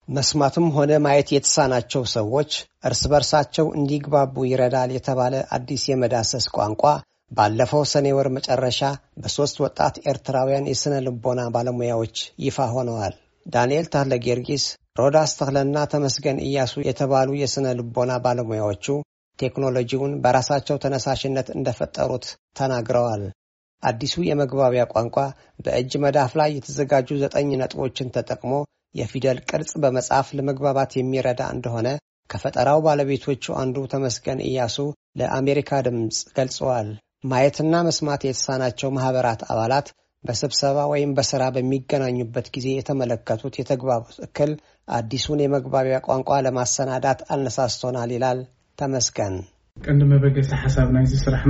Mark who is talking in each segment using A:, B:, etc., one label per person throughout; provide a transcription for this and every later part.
A: መስማትም ሆነ ማየት የተሳናቸው ሰዎች እርስ በርሳቸው እንዲግባቡ ይረዳል የተባለ አዲስ የመዳሰስ ቋንቋ ባለፈው ሰኔ ወር መጨረሻ በሦስት ወጣት ኤርትራውያን የሥነ ልቦና ባለሙያዎች ይፋ ሆነዋል። ዳንኤል ታህለ ጊዮርጊስ፣ ሮዳስ ተክለና ተመስገን እያሱ የተባሉ የሥነ ልቦና ባለሙያዎቹ ቴክኖሎጂውን በራሳቸው ተነሳሽነት እንደፈጠሩት ተናግረዋል። አዲሱ የመግባቢያ ቋንቋ በእጅ መዳፍ ላይ የተዘጋጁ ዘጠኝ ነጥቦችን ተጠቅሞ የፊደል ቅርጽ በመጻፍ ለመግባባት የሚረዳ እንደሆነ ከፈጠራው ባለቤቶቹ አንዱ ተመስገን እያሱ ለአሜሪካ ድምፅ ገልጸዋል። ማየትና መስማት የተሳናቸው ማህበራት አባላት በስብሰባ ወይም በስራ በሚገናኙበት ጊዜ የተመለከቱት የተግባቦት እክል አዲሱን የመግባቢያ ቋንቋ ለማሰናዳት አነሳስቶናል ይላል ተመስገን።
B: ቀንዲ መበገሲ ሓሳብ ናይዚ ስራሕና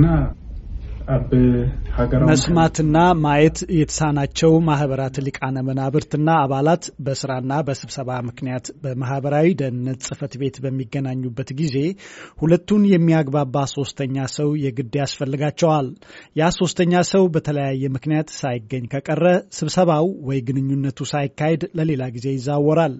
B: ኣብ ሃገራዊ
C: መስማትና ማየት የተሳናቸው ማህበራት ሊቃነ መናብርትና አባላት በስራና በስብሰባ ምክንያት በማህበራዊ ደህንነት ጽሕፈት ቤት በሚገናኙበት ጊዜ ሁለቱን የሚያግባባ ሶስተኛ ሰው የግድ ያስፈልጋቸዋል። ያ ሶስተኛ ሰው በተለያየ ምክንያት ሳይገኝ ከቀረ ስብሰባው ወይ ግንኙነቱ ሳይካሄድ ለሌላ ጊዜ ይዛወራል።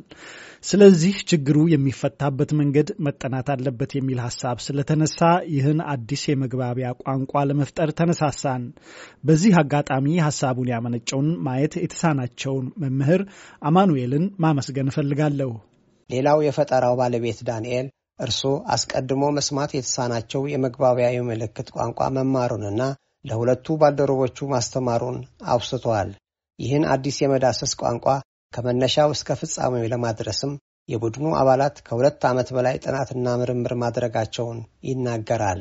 C: ስለዚህ ችግሩ የሚፈታበት መንገድ መጠናት አለበት የሚል ሀሳብ ስለተነሳ ይህን አዲስ የመግባቢያ ቋንቋ ለመፍጠር ተነሳሳን። በዚህ አጋጣሚ ሀሳቡን ያመነጨውን ማየት የተሳናቸውን መምህር አማኑኤልን ማመስገን እፈልጋለሁ።
A: ሌላው የፈጠራው ባለቤት ዳንኤል እርሱ አስቀድሞ መስማት የተሳናቸው የመግባቢያ የምልክት ቋንቋ መማሩንና ለሁለቱ ባልደረቦቹ ማስተማሩን አውስቷል። ይህን አዲስ የመዳሰስ ቋንቋ ከመነሻው እስከ ፍጻሜው ለማድረስም የቡድኑ አባላት ከሁለት ዓመት በላይ ጥናትና ምርምር ማድረጋቸውን ይናገራል።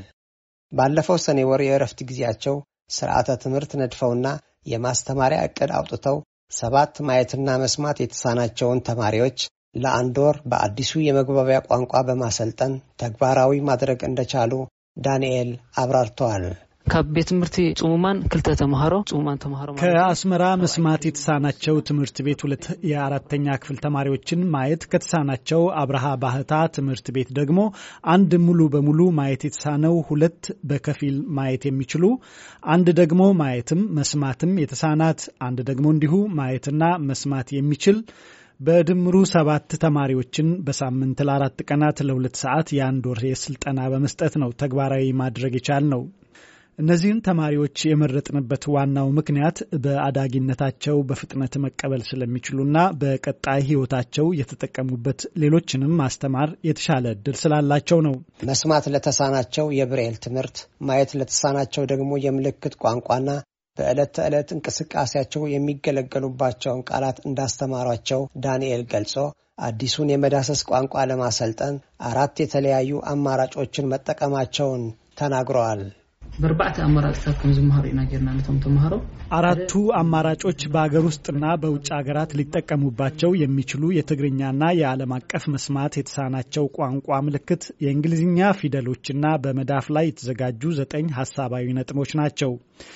A: ባለፈው ሰኔ ወር የእረፍት ጊዜያቸው ስርዓተ ትምህርት ነድፈውና የማስተማሪያ ዕቅድ አውጥተው ሰባት ማየትና መስማት የተሳናቸውን ተማሪዎች ለአንድ ወር በአዲሱ የመግባቢያ ቋንቋ በማሰልጠን ተግባራዊ ማድረግ እንደቻሉ ዳንኤል አብራርተዋል።
D: ካብ ቤት ትምህርቲ ጽሙማን ክልተ ተምሃሮ ጽሙማን ተምሃሮ
C: ከአስመራ መስማት የተሳናቸው ትምህርት ቤት ሁለት የአራተኛ ክፍል ተማሪዎችን ማየት ከተሳናቸው አብርሃ ባህታ ትምህርት ቤት ደግሞ አንድ ሙሉ በሙሉ ማየት የተሳነው ሁለት በከፊል ማየት የሚችሉ አንድ ደግሞ ማየትም መስማትም የተሳናት አንድ ደግሞ እንዲሁ ማየትና መስማት የሚችል በድምሩ ሰባት ተማሪዎችን በሳምንት ለአራት ቀናት ለሁለት ሰዓት የአንድ ወር ስልጠና በመስጠት ነው ተግባራዊ ማድረግ የቻል ነው። እነዚህን ተማሪዎች የመረጥንበት ዋናው ምክንያት በአዳጊነታቸው በፍጥነት መቀበል ስለሚችሉና በቀጣይ ሕይወታቸው የተጠቀሙበት ሌሎችንም ማስተማር የተሻለ እድል ስላላቸው ነው።
A: መስማት ለተሳናቸው የብሬል ትምህርት፣ ማየት ለተሳናቸው ደግሞ የምልክት ቋንቋና በዕለት ተዕለት እንቅስቃሴያቸው የሚገለገሉባቸውን ቃላት እንዳስተማሯቸው ዳንኤል ገልጾ አዲሱን የመዳሰስ ቋንቋ ለማሰልጠን አራት የተለያዩ አማራጮችን መጠቀማቸውን ተናግረዋል።
D: በአርባዕተ አማራጭታት ከም ዝመሃሩ ኢና ጌርና ነቶም ተምሃሮ
C: አራቱ አማራጮች በአገር ውስጥና በውጭ ሀገራት ሊጠቀሙባቸው የሚችሉ የትግርኛና የዓለም አቀፍ መስማት የተሳናቸው ቋንቋ ምልክት፣ የእንግሊዝኛ ፊደሎችና በመዳፍ ላይ የተዘጋጁ ዘጠኝ ሀሳባዊ ነጥቦች ናቸው።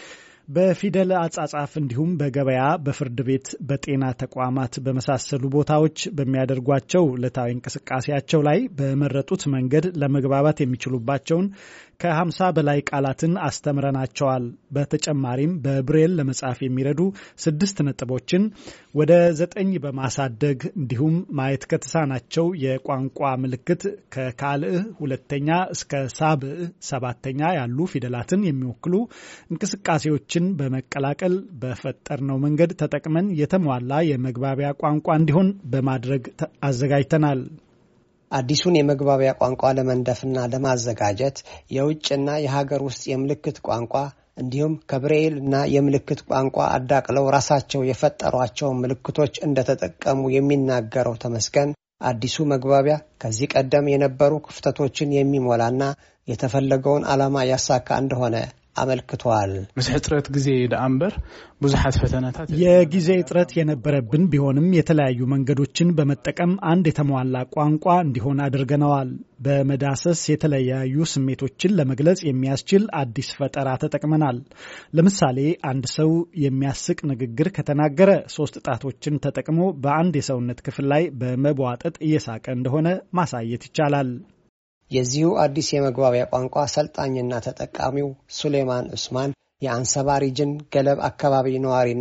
C: በፊደል አጻጻፍ እንዲሁም በገበያ፣ በፍርድ ቤት፣ በጤና ተቋማት በመሳሰሉ ቦታዎች በሚያደርጓቸው ዕለታዊ እንቅስቃሴያቸው ላይ በመረጡት መንገድ ለመግባባት የሚችሉባቸውን ከሀምሳ በላይ ቃላትን አስተምረናቸዋል። በተጨማሪም በብሬል ለመጻፍ የሚረዱ ስድስት ነጥቦችን ወደ ዘጠኝ በማሳደግ እንዲሁም ማየት ከተሳናቸው የቋንቋ ምልክት ከካልእ ሁለተኛ እስከ ሳብዕ ሰባተኛ ያሉ ፊደላትን የሚወክሉ እንቅስቃሴዎችን በመቀላቀል በፈጠርነው መንገድ ተጠቅመን የተሟላ የመግባቢያ ቋንቋ እንዲሆን በማድረግ አዘጋጅተናል።
A: አዲሱን የመግባቢያ ቋንቋ ለመንደፍና ለማዘጋጀት የውጭና የሀገር ውስጥ የምልክት ቋንቋ እንዲሁም ከብሬይል እና የምልክት ቋንቋ አዳቅለው ራሳቸው የፈጠሯቸውን ምልክቶች እንደተጠቀሙ የሚናገረው ተመስገን አዲሱ መግባቢያ ከዚህ ቀደም የነበሩ ክፍተቶችን የሚሞላና የተፈለገውን ዓላማ ያሳካ እንደሆነ አመልክተዋል።
B: ምስ ሕፅረት ግዜ ደኣ እምበር ብዙሓት ፈተናታት
C: የጊዜ እጥረት የነበረብን ቢሆንም የተለያዩ መንገዶችን በመጠቀም አንድ የተሟላ ቋንቋ እንዲሆን አድርገነዋል። በመዳሰስ የተለያዩ ስሜቶችን ለመግለጽ የሚያስችል አዲስ ፈጠራ ተጠቅመናል። ለምሳሌ አንድ ሰው የሚያስቅ ንግግር ከተናገረ ሶስት ጣቶችን ተጠቅሞ በአንድ የሰውነት ክፍል ላይ በመቧጠጥ እየሳቀ እንደሆነ ማሳየት ይቻላል።
A: የዚሁ አዲስ የመግባቢያ ቋንቋ ሰልጣኝና ተጠቃሚው ሱሌማን ዑስማን የአንሰባ ሪጅን ገለብ አካባቢ ነዋሪና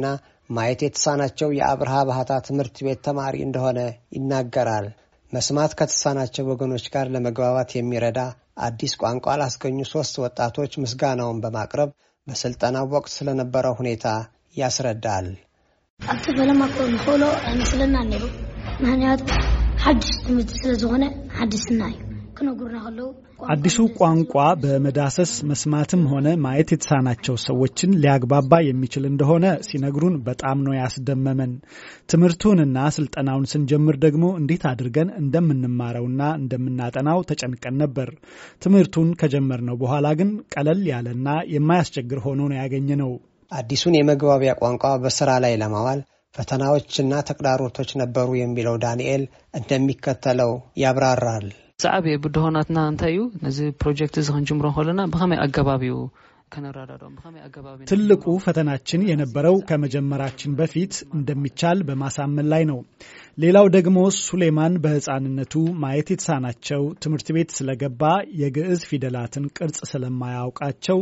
A: ማየት የተሳናቸው የአብርሃ ባህታ ትምህርት ቤት ተማሪ እንደሆነ ይናገራል። መስማት ከተሳናቸው ወገኖች ጋር ለመግባባት የሚረዳ አዲስ ቋንቋ ላስገኙ ሶስት ወጣቶች ምስጋናውን በማቅረብ በስልጠናው ወቅት ስለነበረው ሁኔታ ያስረዳል።
E: ኣብቲ ፈለማ ኮ ንክእሎ ኣይመስለና ነይሩ ምክንያቱ ሓድሽ ትምህርቲ ስለ ዝኾነ ሓድስና እዩ ክነጉርና ከለዉ
C: አዲሱ ቋንቋ በመዳሰስ መስማትም ሆነ ማየት የተሳናቸው ሰዎችን ሊያግባባ የሚችል እንደሆነ ሲነግሩን በጣም ነው ያስደመመን። ትምህርቱንና ስልጠናውን ስንጀምር ደግሞ እንዴት አድርገን እንደምንማረውና እንደምናጠናው ተጨንቀን ነበር። ትምህርቱን ከጀመርነው በኋላ ግን ቀለል ያለና የማያስቸግር ሆኖ ነው ያገኘነው።
A: አዲሱን የመግባቢያ ቋንቋ በስራ ላይ ለማዋል ፈተናዎችና ተግዳሮቶች ነበሩ የሚለው ዳንኤል እንደሚከተለው ያብራራል።
D: ዝዓበየ ብድሆናትና እንታይ እዩ ነዚ ፕሮጀክት እዚ ክንጅምሮ ከለና ብኸመይ ኣገባብ እዩ ከነራዳዶም ብኸመይ ኣገባብ
C: ትልቁ ፈተናችን የነበረው ከመጀመራችን በፊት እንደሚቻል በማሳመን ላይ ነው። ሌላው ደግሞ ሱሌማን በሕፃንነቱ ማየት የተሳናቸው ትምህርት ቤት ስለገባ የግዕዝ ፊደላትን ቅርጽ ስለማያውቃቸው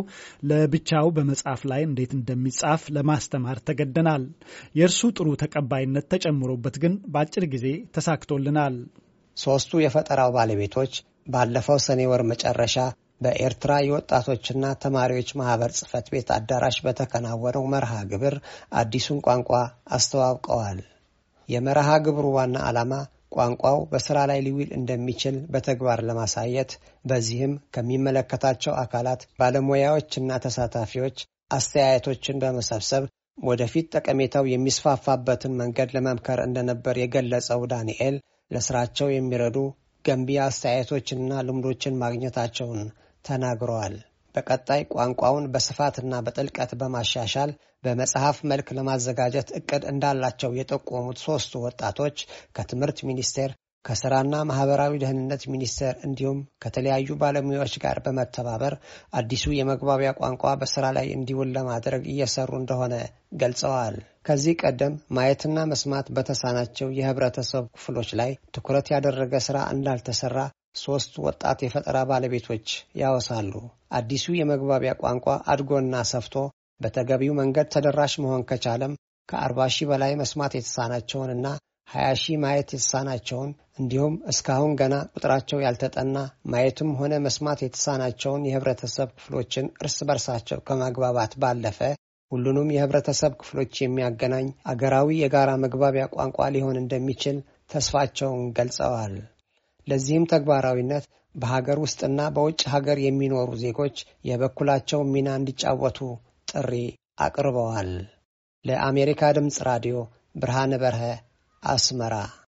C: ለብቻው በመጽሐፍ ላይ እንዴት እንደሚጻፍ ለማስተማር ተገደናል። የእርሱ ጥሩ ተቀባይነት ተጨምሮበት ግን በአጭር ጊዜ ተሳክቶልናል።
A: ሦስቱ የፈጠራው ባለቤቶች ባለፈው ሰኔ ወር መጨረሻ በኤርትራ የወጣቶችና ተማሪዎች ማህበር ጽሕፈት ቤት አዳራሽ በተከናወነው መርሃ ግብር አዲሱን ቋንቋ አስተዋውቀዋል። የመርሃ ግብሩ ዋና ዓላማ ቋንቋው በሥራ ላይ ሊውል እንደሚችል በተግባር ለማሳየት በዚህም ከሚመለከታቸው አካላት ባለሙያዎችና ተሳታፊዎች አስተያየቶችን በመሰብሰብ ወደፊት ጠቀሜታው የሚስፋፋበትን መንገድ ለመምከር እንደነበር የገለጸው ዳንኤል ለስራቸው የሚረዱ ገንቢ አስተያየቶችንና ልምዶችን ማግኘታቸውን ተናግረዋል። በቀጣይ ቋንቋውን በስፋትና በጥልቀት በማሻሻል በመጽሐፍ መልክ ለማዘጋጀት እቅድ እንዳላቸው የጠቆሙት ሦስቱ ወጣቶች ከትምህርት ሚኒስቴር፣ ከስራና ማህበራዊ ደህንነት ሚኒስቴር እንዲሁም ከተለያዩ ባለሙያዎች ጋር በመተባበር አዲሱ የመግባቢያ ቋንቋ በስራ ላይ እንዲውል ለማድረግ እየሰሩ እንደሆነ ገልጸዋል። ከዚህ ቀደም ማየትና መስማት በተሳናቸው የህብረተሰብ ክፍሎች ላይ ትኩረት ያደረገ ስራ እንዳልተሰራ ሶስት ወጣት የፈጠራ ባለቤቶች ያወሳሉ። አዲሱ የመግባቢያ ቋንቋ አድጎና ሰፍቶ በተገቢው መንገድ ተደራሽ መሆን ከቻለም ከአርባ ሺህ በላይ መስማት የተሳናቸውንና ሀያ ሺህ ማየት የተሳናቸውን እንዲሁም እስካሁን ገና ቁጥራቸው ያልተጠና ማየትም ሆነ መስማት የተሳናቸውን የህብረተሰብ ክፍሎችን እርስ በርሳቸው ከማግባባት ባለፈ ሁሉንም የህብረተሰብ ክፍሎች የሚያገናኝ አገራዊ የጋራ መግባቢያ ቋንቋ ሊሆን እንደሚችል ተስፋቸውን ገልጸዋል። ለዚህም ተግባራዊነት በሀገር ውስጥና በውጭ ሀገር የሚኖሩ ዜጎች የበኩላቸውን ሚና እንዲጫወቱ ጥሪ አቅርበዋል። ለአሜሪካ ድምፅ ራዲዮ ብርሃነ በርሀ አስመራ